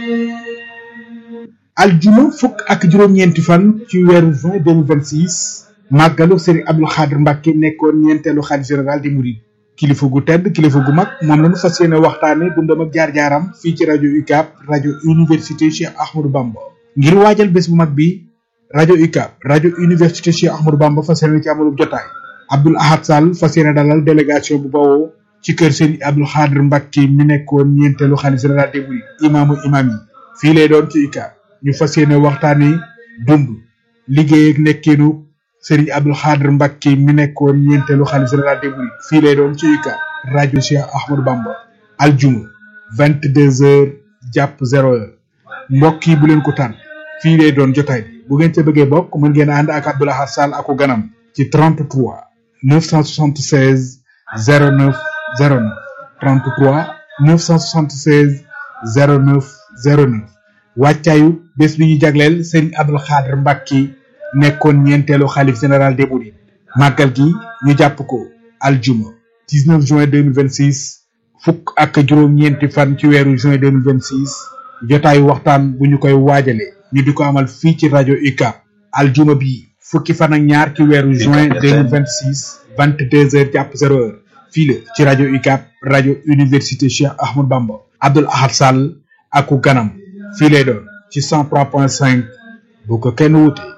aljuma fukk ak juróom-ñeenti fan ci weeru juin 2026 màggalu Serigne Abdou Khadr Mbacke nekkoon ñeenteelu xalif général di murid kilifa gu tedd kilifa gu mag moom la ñu fas yéene waxtaane dundam ak jaar-jaaram fii ci rajo UCAB rajo université Cheikh Ahmadou Bamba ngir waajal bés bu mag bi rajo UCAB rajo université Cheikh Ahmadou Bamba fas yéene ci amalub jotaay Abdoul Ahad Sall fas yéene dalal délégation bu bawoo ci kër Serigne Abdou Khadr Mbacke mi nekkoon ñeenteelu xalif général des mourides imaamu imaam yi fii lay doon ci UCAB ñu fas yéene waxtaane dund liggéey ak nekkeenu Serigne Abdou Khadr Mbacke mi nekkoon ñeenteelu xalif général des mourides fii lay doon ci UCAB rajo Cheikh Ahmadou Bamba aljuma vingt deux heures jàpp zéro heure mbokk yi bu leen ko tànn fii lay doon jotaay bi bu ngeen ca bëggee bokk mën ngeen ànd ak Abdoul Ahad Sall ako ganam ci 33 976 09 09 33 976 09 09 wàccaayu bés bi ñu jagleel Serigne Abdou Khadr Mbacke nekkoon ñeenteelu xalif général des mourides màggal gi ñu jàpp ko aljuma 19 juin 2026 fukk ak juróom-ñeenti fan ci weeru juin 2026 jotaayu waxtaan bu ñu koy waajale ñu di ko amal fii ci rajo UCAB aljuma bi fukki fan ak ñaar ci weeru juin 2026 22 heures jàpp 0 heure fii la ci rajo UCAB rajo université Cheikh Ahmadou Bamba Abdoul Ahad Sall aku ganam fii lay doon ci 103.5 bu ko kenn wute